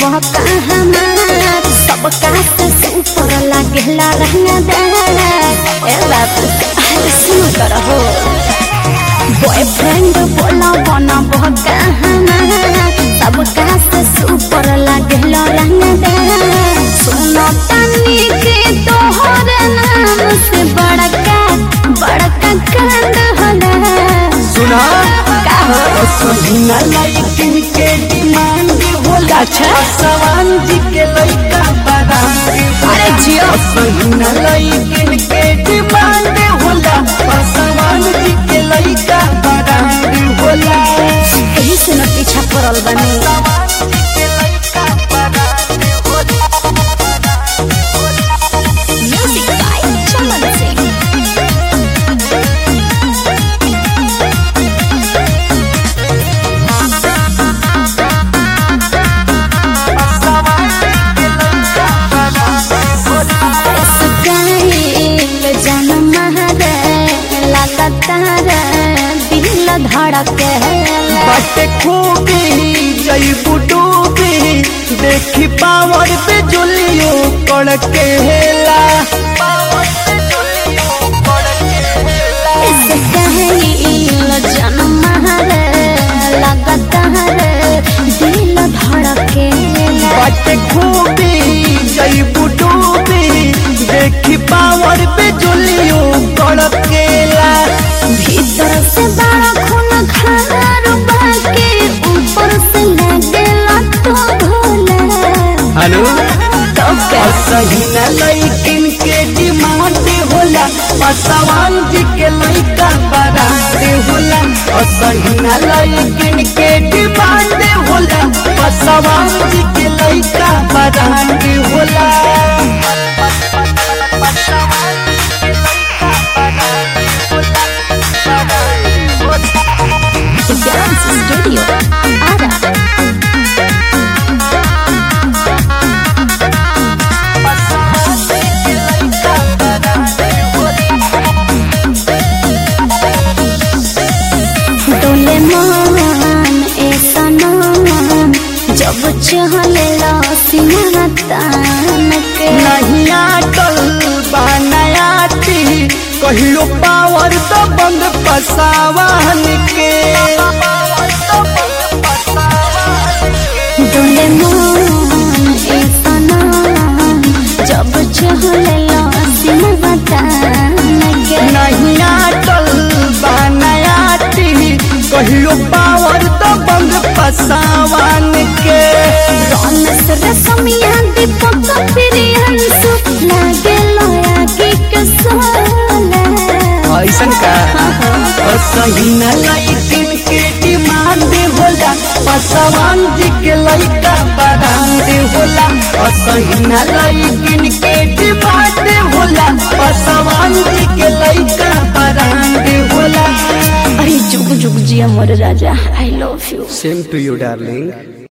बहका हमार सबका से ऊपर लागेला रहना दे ए बाबू अरे सुन कर हो बॉयफ्रेंड बोला बना बहका हमार सबका से ऊपर लागेला रहना दे सुनो तनी के तोहर नाम से बड़का बड़का कांड होला सुना का हो सहीना लाइकिन के डिमांड होला अच्छा। सवान जी के लइका बारात अरे जियो सहीना लाइकिन के डिमांड होला सवान जी के लइका बारात होला यही से न पीछा पड़ल बनी म्यूजिक बाय चमन सिंह गाइल जनम हरे लगातार दिल धड़के बाटे खूबी जईबू डूबी देखी पावर पे जुलियो कड़के हेला इस गाइल जनम हरे लगातार दिल धड़के बाटे खूबी जईबू डूबी देखी पावर पे जुलियो कड़केला भीतर से बड़ा खून खार बाके ऊपर से लगेला तो भोला हेलो तो क्या सहीना लइकिन के डिमांड होला पसवान जी के लइका बारात होला सहीना लइकिन के डिमांड होला पसवान जी के लइका बारात होला डांस स्टूडियो आरा डोले मान ए सनम जब चहले सीना तान के नहीं आटल बनायाती कहियो पावर तो बंद पसावान के डोले मान ए सनम जब चहले सीना तान के नहीं आटल बनायाती कहियो पावर तो बंद पसावान के रौनस रसमिया दीपक प्रियंसु लागे लोया के कसोला ऐसन का सही न लाइकिन के डिमांड होला पसवान जी के लइका बरांड होला सही न लाइकिन के डिमांड होला पसवान जी के लइका बरांड होला अरे जुग जुग जिया मोर राजा I love you same to you darling